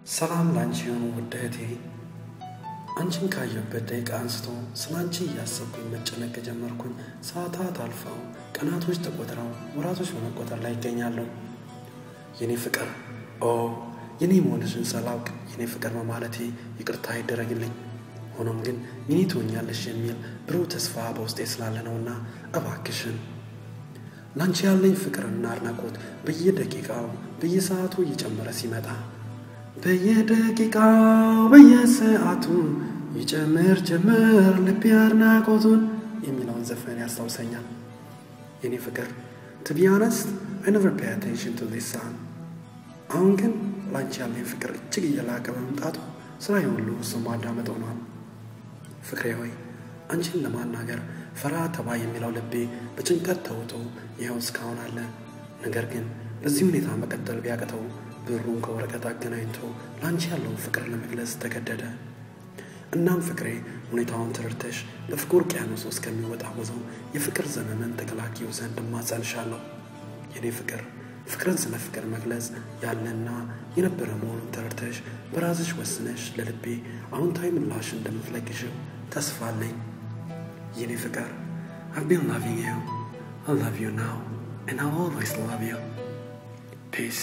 ሰላም ላንቺ የሆኑ ውድ እህቴ፣ አንቺን ካየሁበት ደቂቃ አንስቶ ስለ አንቺ እያሰብኩኝ መጨነቅ ጀመርኩኝ። ሰዓታት አልፈው ቀናቶች ተቆጥረው ወራቶች በመቆጠር ላይ ይገኛሉ። የኔ ፍቅር ኦ የኔ መሆንሽን ሳላውቅ የኔ ፍቅር በማለቴ ይቅርታ ይደረግልኝ። ሆኖም ግን የኔ ትሆኛለሽ የሚል ብሩህ ተስፋ በውስጤ ስላለ ነውና እባክሽን ላንቺ ያለኝ ፍቅርና አድናቆት በየደቂቃው በየሰዓቱ እየጨመረ ሲመጣ በየደቂቃው በየሰዓቱ ይጨምር ጀምር ልቤ አድናቆቱን የሚለውን ዘፈን ያስታውሰኛል። የኔ ፍቅር to be honest I never pay attention to this song አሁን ግን ላንቺ ያለኝ ፍቅር እጅግ እየላቀ በመምጣቱ ስራዬ ሁሉ እሱ ማዳመጥ ሆኗል። ፍቅሬ ሆይ አንቺን ለማናገር ፈራ ተባ የሚለው ልቤ በጭንቀት ተውጦ ይኸው እስካሁን አለ። ነገር ግን በዚህ ሁኔታ መቀጠል ቢያቅተው ብሩን ከወረቀት አገናኝቶ ለአንቺ ያለውን ፍቅር ለመግለጽ ተገደደ። እናም ፍቅሬ ሁኔታውን ተረድተሽ በፍቅር ውቅያኖስ ውስጥ ከሚወጣወዘው የፍቅር ዘመመን ተከላኪው ዘንድ እማጸንሻለሁ። የኔ ፍቅር ፍቅርን ስለ ፍቅር መግለጽ ያለና የነበረ መሆኑን ተረድተሽ በራስሽ ወስነሽ ለልቤ አዎንታዊ ምላሽ እንደምትለግሽው ተስፋ አለኝ። የኔ ፍቅር I've been loving you. I love you now and I'll always love you. Peace.